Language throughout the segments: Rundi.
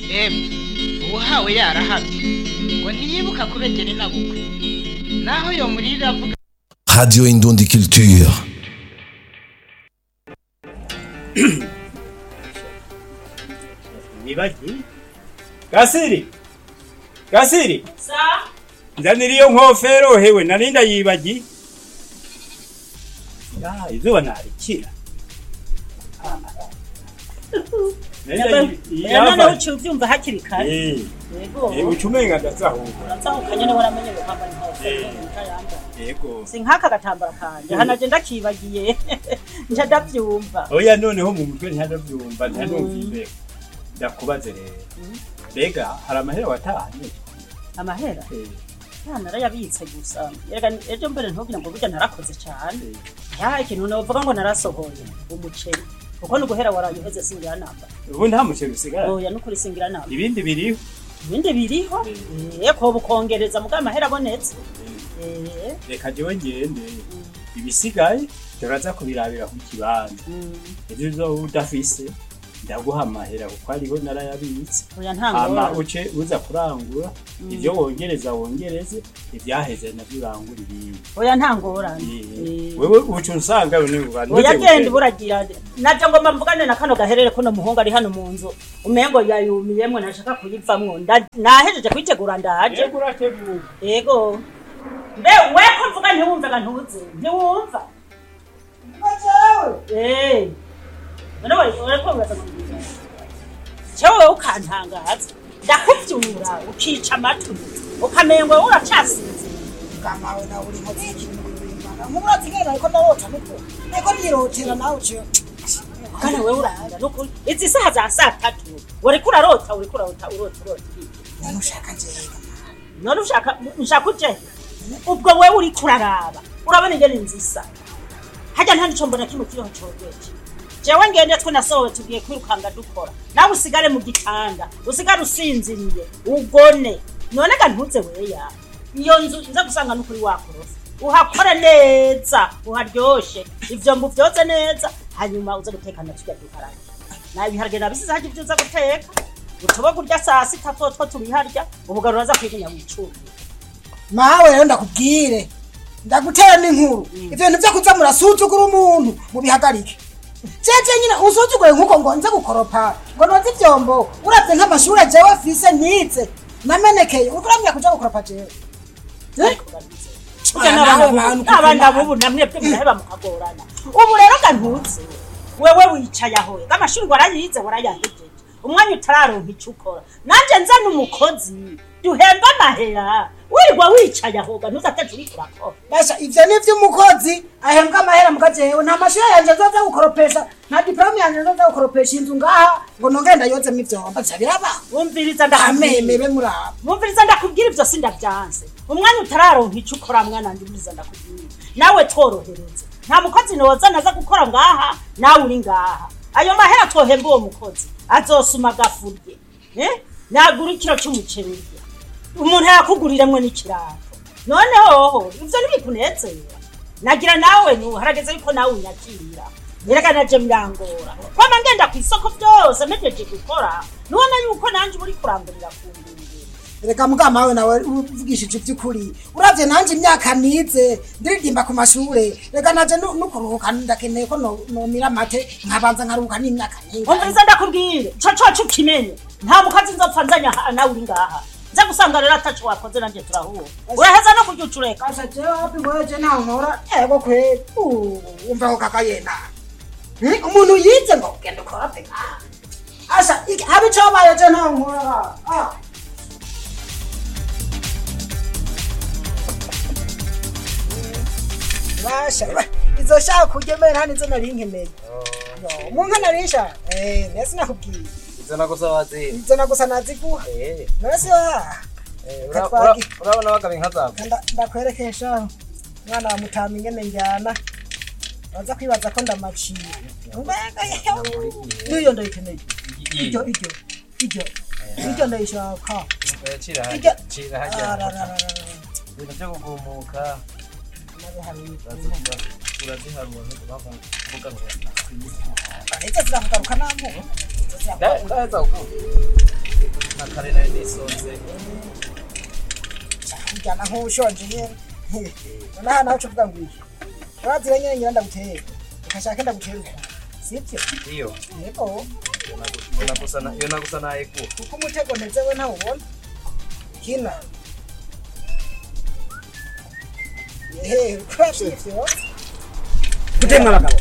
emwe uwuhawe yarahamye ngo ntiyibuka kubegera inabukwe naho yo murira avuga Radio Indundi Culture. Nibagi? Gasiri! Gasiri! Sa? Nzanira iyo nkofero hewe narinda yibagi. Ya, izuba narikira. Narinda yi- None yava. uciye uvyumva hakiri kare. Eh, Yego. eh ucumenga ndazahuka. Urazahukanye niwe waramenye kwambara inkofero utayambara. Yego. Si nk'aka gatambara kanje hanaje ndakibagiye nja ndavyumva. Oya noneho mu mutwe ntihadavyumva ntihanumva imbeho. Ndakubaze rero. Mbega hari amahera watahanye? Amahera Eh, ya narayabitse gusa. Erega ejo mbere ntugira ngo burya narakoze cyane. eh. Ya ikintu novuga ngo narasohoye umuceri. Kuko nuguhera waraye uheze singira namba. Ubu nta muceri usigara. Oya nukuri singira namba. Ibindi biriho. Ibindi biriho. Eh ko bukongereza muga amahera abonetse. Eh. Reka jewe ngende. Ibisigaye turaza kubirabira ku kibanza. mm, Ejo uzoba udafise ndaguha amahera kuko ariho narayabitse. Oya Hama ntangora. uce uza kurangura ivyo wongereza wongereze ivyaheze navyo urangura ibindi. Oya ntangorane. Eh, Eh. Wewe uca usanga ni ubantu. oya genda buragira naje ngomba mvugane na kano gaherere kuno muhungu ari hano mu nzu umengo yayumiyemwe ntashaka kuyivamwo Nda- nahejeje kuyitegura ndaje Yego urateguye. yego mbe we ko mvuga ntiwumvaga ntuze ntiwumva Eh. none wari wari ko uraza kumbwira cewe ukantangaza ndakuvyura ukica amatwi ukamengo uracasinze kamawe nawe uri nkozi y'ikintu kuririmba nk'uburatsi ngene nariko ndarota niko nariko ndirotera nawe uciye kana wewe urahanda nukuri izi saha za saa tatu wariko urarota uriko urarota urota urota none ushaka njega none ushaka nshaka uje ubwo wewe uriko uraraba urabona ingene nzisa hajya nta nico mbona kimwe kiriho cogeje jewe ngende twe nasohowe tugiye kwirukanga dukora nawe usigare mu gitanda usigare usinziriye ugone none ga ntuze weya iyo nzu nza gusanga n'ukuri wakorofa uhakore neza uharyoshe ivyombo vyoze neza hanyuma uze gutekana turya duharage nawe ibiharage nabisize harya ivyo uza guteka utoba kurya saa sita twotwo tubiharya ubugaro uraza kwigunya wicumbi mawe rero ndakubwire ndagutera n'inkuru ivyo bintu vyo kuza murasuzugura umuntu mubihagarike jeje nyine usuzuguye nk'uko ngo nze gukoropa ngo noze ivyombo uravye nk'amashure jewe afise nize namenekeye uriko uramenya kuja gukoropa jewe Eh? Burya Ah, n'abana nawe bubu- bantu n'abana kuko bubu namwe bwe muraheba mukagorana ubu rero ga ntuze wewe wicaye aho amashuri warayize warayahejeje umwanya utararonka ico ukora nanje nzana umukozi duhemba amahera wirirwa wicaye aho ga ntuze ataje uriko urakora basha ivyo ni vy'umukozi ahembwa amahera muga jewe nta mashure yanje nzoza gukoropesha nta diplome yanje nzoza gukoropesha inzu ngaha ngo nongere ndayozemo ivyombo vya birabaho wumviriza ndakubwira amemebe muraba wumviriza ndakubwira ivyo sindavyanse umwanya utararonka ico ukora mwana wanje umviriza ndakubwira nawe tworohereze nta mukozi noza naza gukora ngaha nawe uri ngaha ayo mahera twohemba uwo mukozi azosuma agafurye eh? nagura ikiro c'umuceri urya umuntu yakuguriramwe n'ikirato none hoho ivyo ntibikunezera nagira nawe nu harageze yuko nawe unyakirira erega naje birangora kwama ngenda kw'isoko vyose mpejeje gukora nubona yuko nanje uba uriko urangurira ku ndunduro reka mugama wawe nawe uvugishije ivy'ukuri uravye nanje imyaka nize ndiririmba ku mashure reka naje nu- nukuruhuka ndakeneye ko no- nomira amate nkabanza nkaruhuka n'imyaka nyinshi umviriza ndakubwire ico coco ukimenye nta mukazi nzopfa nzanya aha nawe uri ngaha nza gusanga rero ataco wakoze nanje turahura uraheza no kurya ucureka kasha jewe wapi ngoje ntaho nkora ego kweli Uh, umva ko kaka yena Hmm, umuntu yize ngo ugenda ukorope ngaha asha iki- habe icobaye je ntaho nkora Ah. basha izo shaka kurya mbere nta nizo nari nkeneye Yo, mu nka nari nshaka eh nesi nakubwiye izo nagusa wazira izo nagusa naziguha Eh, nasi wa eh, ura- Katwagi. ura- urabona bagaba inka zawe Nda- ndakwerekesha mwana wa mutama ingene njyana baza kwibaza ko ndamaciye mbega yewe n'iyo ndayikeneye iryo iryo iryo iryo ndayishaka cira iryo hajya cira hajya ararararara ibintu byo kugumuka uraziharura ntuvuga ngo izo zirakugaruka namu ndaheza kukumva kare nari nisonze kujyana nk'ushonje nyene nonaha nawe uca uvuga ngo iki urazira nyene ngira ndagutera ukashaka ndagutera uko sibyo iyo yego iyo nagusa na- iyo nagusa naye ku kuko umutego nteze we ntawubona kina ehe ukoresha ivyo gutemwa abagabo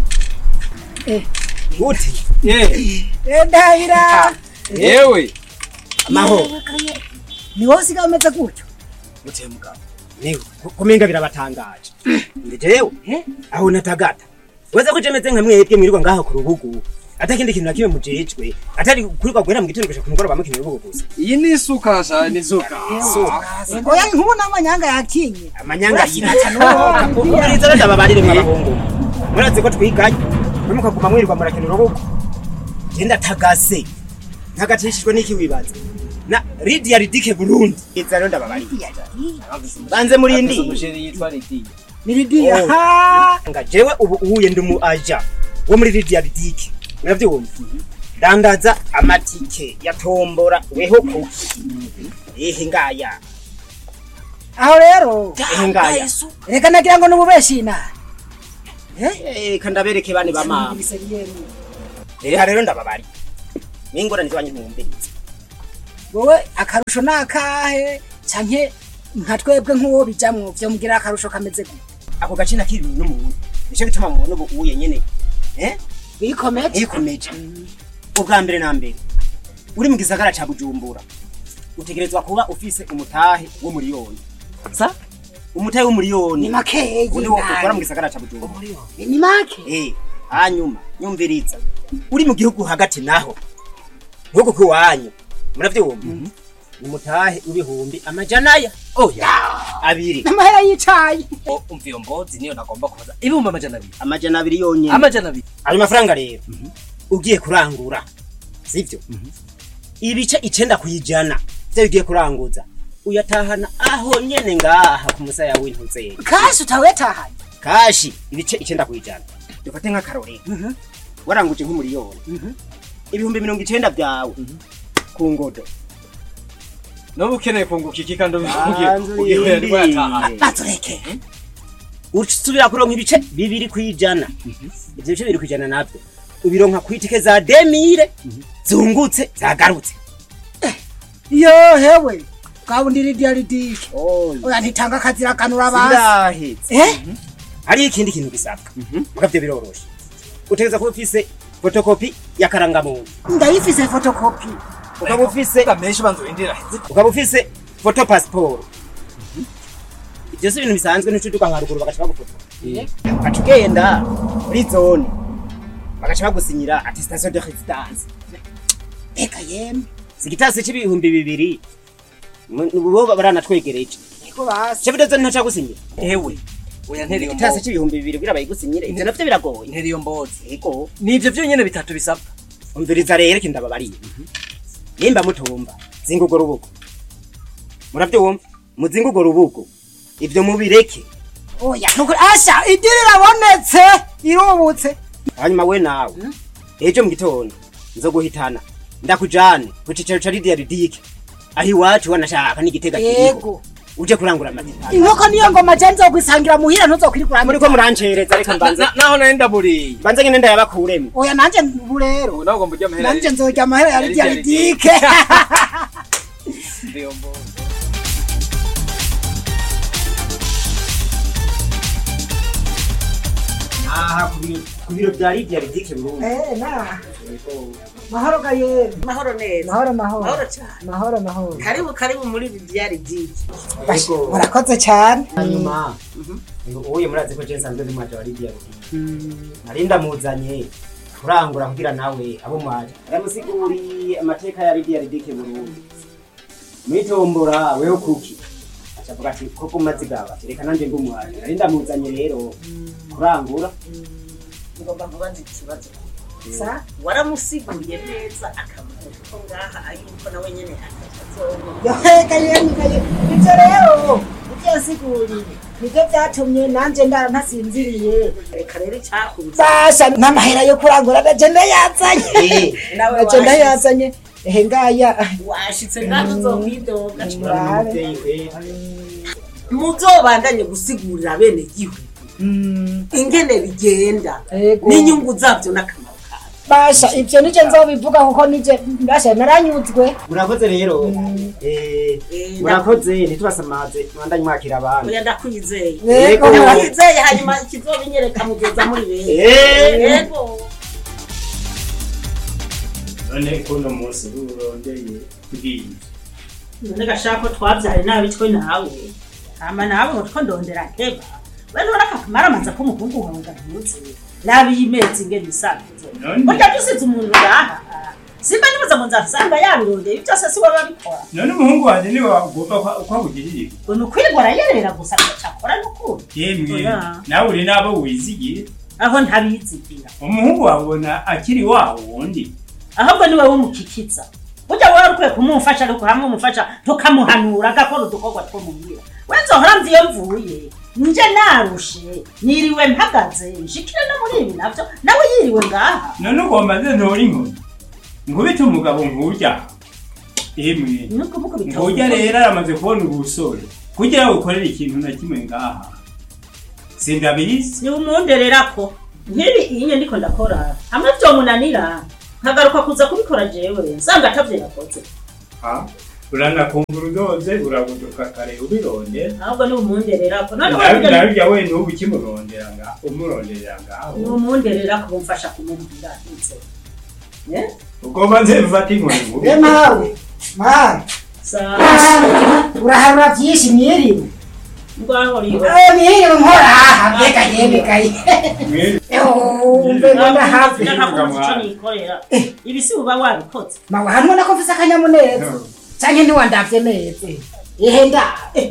gute Eh, ndahira yewe amahoro ni wowe usigaye umeze gutyo gute mugabo niwe kumenga birabatangaje ndi jewe aho natagata weza ko jemeze nka mwebwe mwirirwa ngaha ku rubugu atakindi kintu na kimwe mujejwe atari kurirwa guhera mu gitondo gushika ku mugoroba mukina urubugu gusa iyi ni isuka sha ni isuka oya nk'ubu n'amanyanga yakinye amanyanga yirata uburiza rero ndababarire mw'abahungu murazi ko twiganye mwe mukaguma mwirirwa murakina urubugu je ndatagase ntagatishijwe n'iki wibaza na Lydia Ridike Burundi iza rero ndababarire banze murindi umusheri yitwa Lidiya niridiya Oh. ha nga jewe ubu uye ndi mu aja wo muri Lydia Ridike muravyumva dandaza amatike ya tombora weho kuki ehe ngaya aho rero ehe ngaya reka nagira ngo nububeshi inani eh kandabereke bane ba mama reka rero ndababari n'ingorane zibanye ntumviriza wowe akarusho ni akahe canke nka twebwe nk'uwo bijamwo vyomugira akarusho kameze gute ako gace nakiriwe n'umuntu nico gituma mubona ubu uye nyene eh wikomeje yikomeje ubwa mbere na mbere uri mu gisagara ca bujumbura utegerezwa kuba ufise umutahe w'umuriyoni sa umutahe w'umuriyoni ni makeyi undi wo ukora mu gisagara ca bujumbura ni make eh hanyuma nyumviriza uri mu gihugu hagati naho gihugu kiwanyu muravyumva ni mutahe w'ibihumbi amajana ya oya abiri n'amahera y'icayi umva iyo mbozi niyo nagomba kubaza ibihumbi amajana abiri amajana abiri yonyene amajana abiri ayo mafaranga rero ugiye kurangura sivyo ibice icenda kwijana vyo ugiye kuranguza uyatahana aho nyene ngaha ku musaya w'intuzeri kashi utawetahanye kashi ibice icenda kwijana dufate nk'akarorero waranguje nk'umuriyoni ibihumbi mirongo icenda vyawe ku ngodo n'ubu ukeneye kunguka iki kandi Banza ugiye urindire. rwataha bazureke usubira kuronka ibice bibiri kwijana ivyo bice bibiri kwijana navyo ubironka kwitike za demire zungutse zagarutse yo hewe bwabundi ridiya ridike oya ntitanga akazira kanura basi sindahetse eh hariho ikindi kintu gisabwa mugavyo biroroshe utegereza kuba ufise fotokopi y'akarangamuntu ndayifise fotokopi ukaba ufise menshi banza urindira ukaba ufise foto pasiporo ivyo si ibintu bisanzwe ntucuduka nka ruguru bagaca bagufotora ugaca ugenda muri zone bagaca bagusinyira attestation de residence eka yemwe sigitasi c'ibihumbi bibiri mu- bo baranatwegereje niko basi cevido zone ntacagusinyira ewe oya ntera iyo igitasi mbozi c'ibihumbi bibiri kugira bayigusinyire ivyo navyo biragoye ntera iyo mbozi ego nivyo vyonyene bitatu bisabwa umviriza rero iki ndababariye nimba mutumva zinga urwo rubugo muravyumva muzinga urwo rubugo ivyo mubireke oya nukuri asha idiri irabonetse irubutse hanyuma we nawe ejo mu gitondo nzoguhitana ndakujane ku cicaro ca lidiya ridike aho iwacu wanashaka n'igitega kiriho yego uje kurangura amatitani inkoko niyo ngoma je nzokwisangira muhira ntuzokwirikura muriko murancereza reka mbanze Na- naho nari ndaburiye mbanze ngene ndayabakuremo oya nanje ubu rero ubu nawe ugomba ujya amahera nanje nzorya amahera ya lidiya Lydia ridike iyo mbozi aha ku biro- ku biro vya lidiya ridike burundi Eh, na. mahoro gayeri mahoro neza mahoro mahoro mahoro cyane mahoro mahoro karibu karibu muri ridiyari diki Bash, murakoze cyane hanyuma uye murazi ko je nsanzwe ndi mwaje wa lidiya ridike nari ndamuzanye kurangura kugira nawe abo mwaje aramusiguriye amateka ya lidiya ridike burundi mwitombora weho kuki acavuga ati koko mazigaba ati reka nanje ndumwaje nari ndamuzanye rero kurangura ngomba kubaza ikibazo sa waramusiguriye neza akamaro ko ngaha yuko nawe nyene akazongo yohe gayeri gayeri ibyo rero ibyo yasiguriye nibyo byatumye nanje ndara ntasinziriye reka rero icyakunze basha n'amahera yo kurangura naje ndayazanye Eh, nawe naje ndayazanye ehe ngaya washitse ngaho uzokwidoga murabe umubyeyi kwera muzobandanye gusigurira bene gihugu ingene bigenda Ego. n'inyungu zabyo n'akamaro kabyo basha ivyo nije nzobivuga kuko nije basha naranyuzwe murakoze rero eh, Eh, murakoze ntitubasamaze mwandanye mwakira abantu oya ndakwizeye Yego. ndakwizeye hanyuma kizobinyereka mugeza muri bene Eh. yego none kuno munsi urondeye bwije none gashaka ko twabyaye nabi twe nawe hama nawe ngo two ndondera nteba we none akakamara amaza ko umuhungu wawe ngahutse nabi y'imezi ingene isanzwe None- burya dusize umuntu ngaha simba nibuza ngo nzasanga yabirondeye ibyo byose si wowe babikora none umuhungu wanjye niwe wagomba ko akugirira ngo ni ukwirwa arayerera gusa agacakora n'ukuri yemwe Oya. nawe uri n'abo wizigiye aho ntabizigira umuhungu wawe ubona akiri wa wundi ahubwo niwe w'umukikiza burya wowe ukwiye kumumfasha ariko hamwe umufasha tukamuhanura agakora udukorwa two muhira we nzohora mva iyo mvuye nje narushe niriwe mpagaze nshikire no muri ibi navyo nawe yiriwe ngaha none ugomba nze ntora inkoni nkubite umugabo nk'urya emwe nuko muko ngurya rero aramaze kubona ubusore kugira ngo ukorere ikintu na kimwe ngaha sindabizi ni umundererako nk'ibi iyi ndiko ndakora hamwe vyomunanira nkagaruka kuza kubikora jewe nsanga atavyo yakoze Ha? uranakumbura udoze urabuduka kare ubirondera ahubwo ni umundererako none nawe wowe narurya we n'ubu ukimurondera nga umuronderera ni ngaho umundererako bumfasha kumubwira nze Eh? ugomba nze mfata inkoni e nkubite mawe mawe Sa- uraharura vyinshi mwiriwe ngaho riwe Eh, mwiriwe nkora aha mbega yeme gaye Mwiriwe. umve ngo ndahafi icyo nikorera ibi si uba wabikoze mawe hano nako mfise akanyamuneza canke ntiwandavye neza ihe nda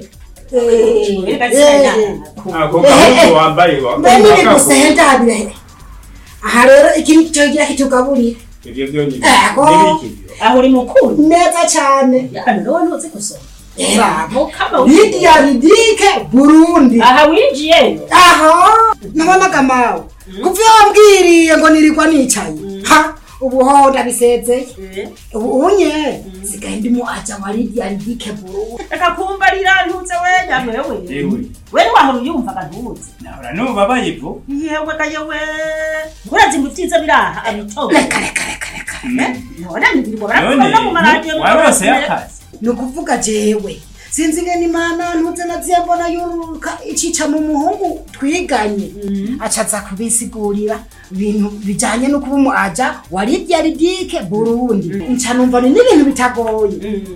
ako gahugu wambaye wa- mbe nini wakagu- gusa ihe ndabire aha rero ikintu cogira kitugaburira ibyo byo ni Ego. n'ibikivyo aho uri mukuru neza cane yani wowe ntuzi gusoma bravo kama lidia lidike burundi aha winjiyeyo aha nabonaga mawe kuva iyo wambwiriye ngo nirirwa nicaye ha ubu ho ndabisezeye ubu unye sigaye ndimo aja wa lidia lidike burundi reka kumbarira ntuze we nyamwe wewe yewe we ntiwahora uyumvaga ntuzi nahora numva bayivu yewe ga yewe urazi ngo ibyiza biraha abitobe reka reka reka reka none nibirwa baravuga none no mu maradiyo warose y'akazi ni ukuvuga jewe sinzi ngene imana ntuze naziye mbona yururuka icica mu muhungu twiganye acaza kubisigurira ibintu bijanye no kuba umu aja wa lidia lidike burundi nca numva ni n'ibintu bitagoye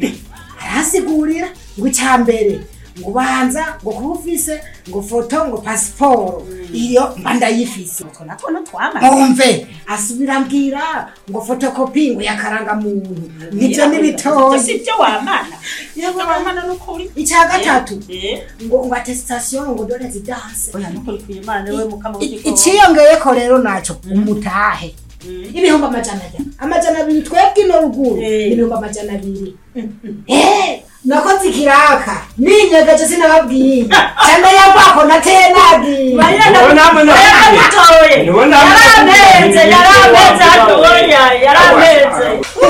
arasigurira ngo icya mbere ngo ubanza ngo kuba ufise ngo foto ngo pasiporo iyo mba ndayifise utwo natwo ntitwamaze mwumve asubira ambwira ngo fotokopi ngo yakaranga muntu nivyo n'ibitoyi si byo wamana ibyo wamana n'ukuri icya gatatu Eh, ngo ngo attestation ngo dore zidanse oya n'ukuri kw'imana we mukama I- w'igikoni iciyongeyeko rero naco umutahe ibihumbi amajana abiri amajana abiri twebwe ino ruguru Eh. ibihumbi amajana abiri Eh, nakoze ikiraka ninyegeje sinababwiye cyane yavako nateye nabwiye Uwo namwe nabwiye. yaramutoye Uwo namwe yarampenze nabwiye. yarampenze Uwo hatoya yarampenze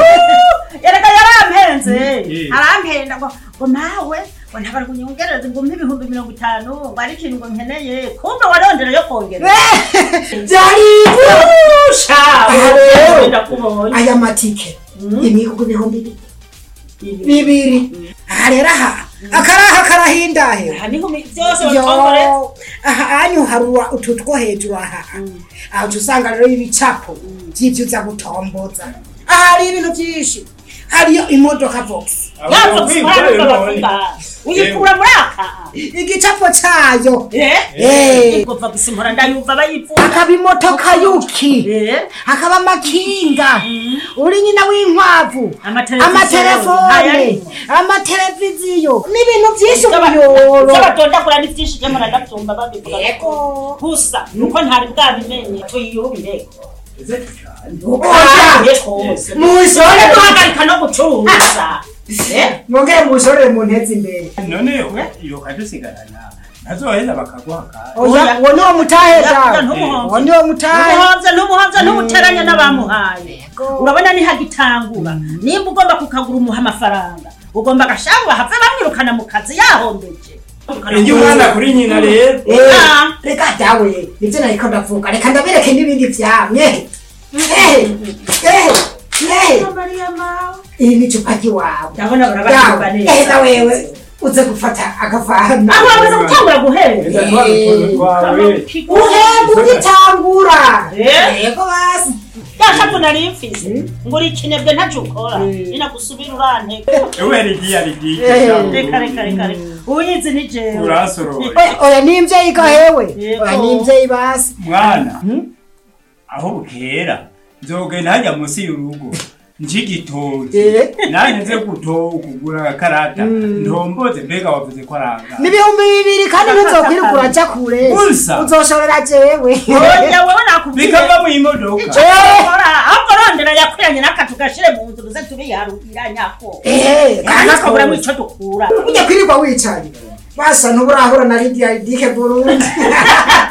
yereka yarampenze Eh. arampenda ngo ngo nawe ngo ntabara kunyongereza ngo umpe ibihumbi mirongo itanu ngo ari ikintu ngo nkeneye kumbe warondera yo kongera byari sha Aha rero. ndakubonye aya matike imikugu ibihumbi bi- bibiri aha rero aha akaraha karahindahe aha niho mi- byose batongore yo aha anyu harura utu two hejuru aha aho uca usanga rero ibicapo by'ibyo uza gutomboza aha hari ibintu byinshi hariyo imodoka vox yapfa gusimara bavuga uyikura muri aka igicapo cayo eh Eh. igomba gusimura ndayumva bayivuga hakaba imotoka yuki eh hakaba amakinga uri nyina w'inkwavu Amateleviziyo. amatelefone Ayarimo. amateleviziyo n'ibintu byinshi umuyoro z'abatondagura ni byinshi byo muradabyumva babivuga Yego. gusa nuko ntari bwabimenye tuyiyubire Oya. mushore guhagarika no gucuruza Eh? mwongere mushorere mu ntezi imbere none iyo kadusigarana ntazoheza bakaguha kandi oya uwo niwo mutahe Ya- ya dawe ntumuhomvye. uwo niwo mutahe numuhomvye numuhomvye ntubuteranye n'abamuhaye urabona nihagitangura nimba ugomba kukagura umuha amafaranga ugomba agashanga bahave bamwirukana mu kazi yahombeje iyo umwana kuri nyina rero Eh, Ah. reka dawe nibyo nariko ndavuga reka ndabereke n'ibindi vyamye iri ni icupa ry'iwawe ndabona barabahiba dawe neza eheza wewe uze gufata agafana aho bamaze gutangura guhera eza twa dutuntu twawe uhemba ugitangura Eh. yego basi yashavu nari mfise ngo uri ikinebwe ntacyo ukora ninagusubira uranteka ewe rigiye rigiye reka reka reka reka uyizi ni jewe urasoroye oya oya ni imvyeyi gahewe Yego. oya ni imvyeyi basi mwana aho bukera nzogenda hajya munsi y'urugo njigitoki Eh. nanjye nze guto kugura agakarata ntomboze mbega wavuze ko aranga n'ibihumbi bibiri kandi ntuzokwirirwa uraja kure Gusa. uzoshorera jewe oya wewe nakubwiye bikava mu imodoka Ora, ahubwo rondera yakwiranye n'akatu gashire mu nzu tuze tubiharurira nyako Eh, kandi kana tukaburamo ko- ico dukura ujya kwirirwa wicaye basa ntuburahura na lidiya idike burundi